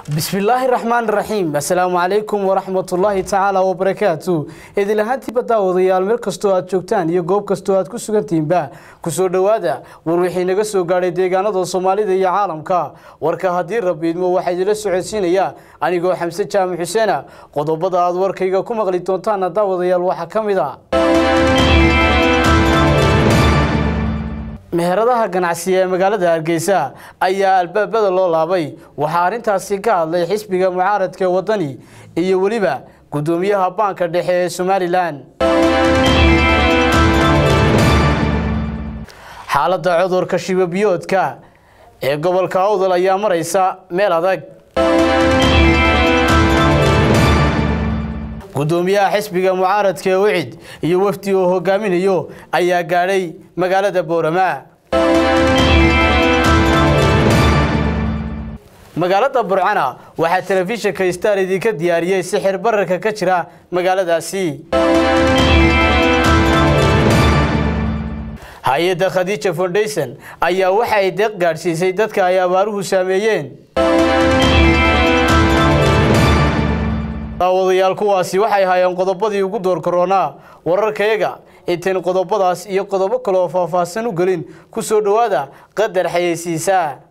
bismillaahi raxmaan raxiim assalaamu calaykum waraxmatullaahi tacaala wabarakaatu idin ahaantiiba daawadayaal meel kastoo aad joogtaan iyo goob kastoo aad ku sugantihiinba kusoo dhowaada war wixii naga soo gaadhay deegaanada soomaalida iyo caalamka warka haddii rabbi idmo waxaa idinla socodsiinaya anigoo xamse jaamac xuseena qodobada aad warkayga ku maqli doontaana daawadayaal waxaa ka mid a meheradaha ganacsiga ee magaalada hargeysa ayaa albaabada loo laabay waxaa arrintaasi ka hadlay xisbiga mucaaradka ee waddani iyo weliba guddoomiyaha baanka dhexe ee somalilan xaaladda cudurka shibabiyoodka ee gobolka awdal ayaa maraysa meel adag guddoomiyaha xisbiga mucaaradka ee wicid iyo wafdi uu hogaaminayo ayaa gaadhay magaalada boorama magaalada burcana waxaa telefishinka star idinka diyaariyey sixir bararka ka jira magaaladaasi hay-adda khadiija foundation ayaa waxa ay deeq gaadhsiisay dadka ay abaaruhu saameeyeen daawadayaal kuwaasi waxay hayeen qodobadii ugu door koronaa wararkayaga intayn qodobadaas iyo qodobo kale oo faahfaahsan u gelin ku soo dhowaada qadar xayeysiisaa